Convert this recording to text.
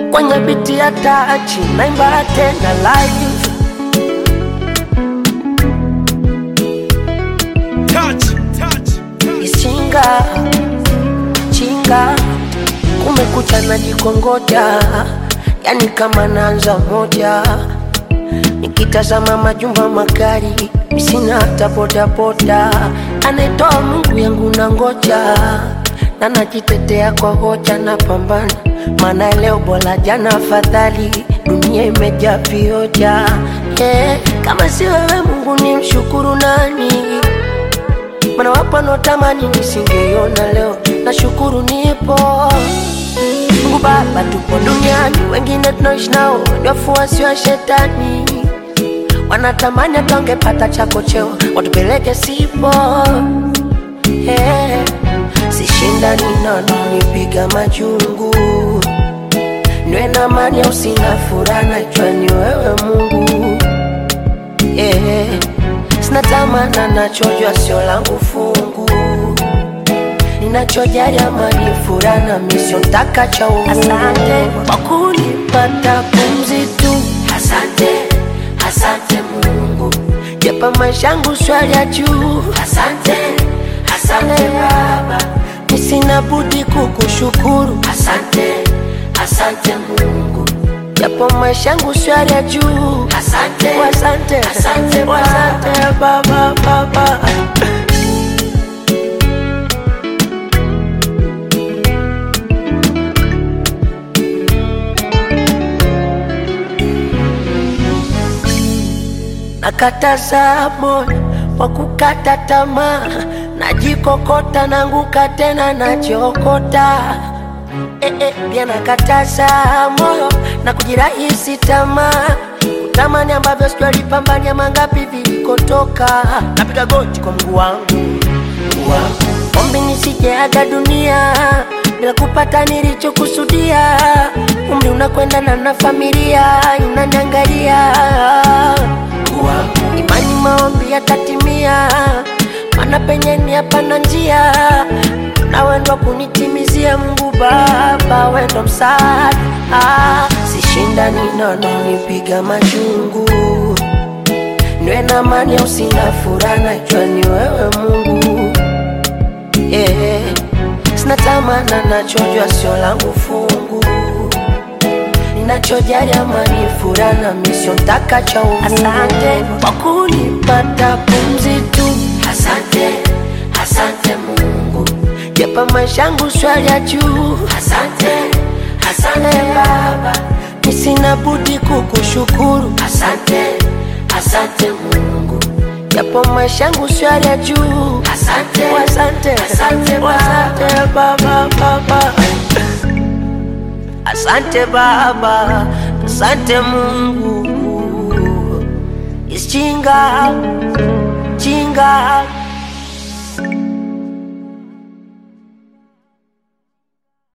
kwenye biti ya tachi naimba tena live Touch, touch, Isinga chinga kumekucha na jikongoja, yani kama naanza moja, nikitazama majumba magari, misina hata bodaboda, anayetoa Mungu yangu na ngoja na najitetea kwa hoja na pambana, maana leo bora jana afadhali, dunia imejaa vioja yeah. Kama si wewe Mungu ni mshukuru nani? Mana wapo wanaotamani nisingeiona leo, nashukuru nipo. Mungu Baba, tupo duniani, wengine tunaishi nao ni wafuasi wa shetani, wanatamani hata wangepata chako cheo watupeleke sipo. Hey, sishindani nano, nipiga majungu, niwe na amani au sina furaha, najua ni wewe Mungu yeah. Sina tamana nachojua sio langu fungu, ninachojali amani, furaha na misio ntaka cha uungu. Asante kwa kunipata pumzi tu, asante, asante Mungu, japa maisha yangu swali ya juu, asante, asante Baba, nisina budi kukushukuru, asante, asante Mungu japo maisha yangu swali ya juu. Asante, asante, asante, asante baba, baba. Nakataza moyo wa kukata tamaa, najikokota nanguka tena najiokota eh, eh, pia nakataza moyo na kujirahisi tamaa kutamani ambavyo sijalipambania mangapi vilikotoka. Napiga goti kwa Mungu wangu, Mungu wangu, ombi nisijeaga dunia bila kupata nilichokusudia. Umri unakwenda na na familia inaniangalia, Mungu wangu, imani maombi yatatimia, mana penye ni hapana njia na wendo kunitimizia Mungu Baba, wendo msaada ah, sishindani nono, nipiga majungu, niwe na amani au sina furaha, najua ni wewe Mungu yeah. Sina tamana, nachojua sio langu fungu, ninachojali amani, furaha na misio ntaka cha uungu. Asante kwa kunipata pumzi tu, asante, asante Mungu japa maisha yangu swali ya juu. Asante, asante Baba, nisina budi kukushukuru. Asante, asante Mungu, japo maisha yangu swali ya juu. Asante, asante, asante, asante Baba, Baba. Asante Baba, asante Mungu. Is chinga, chinga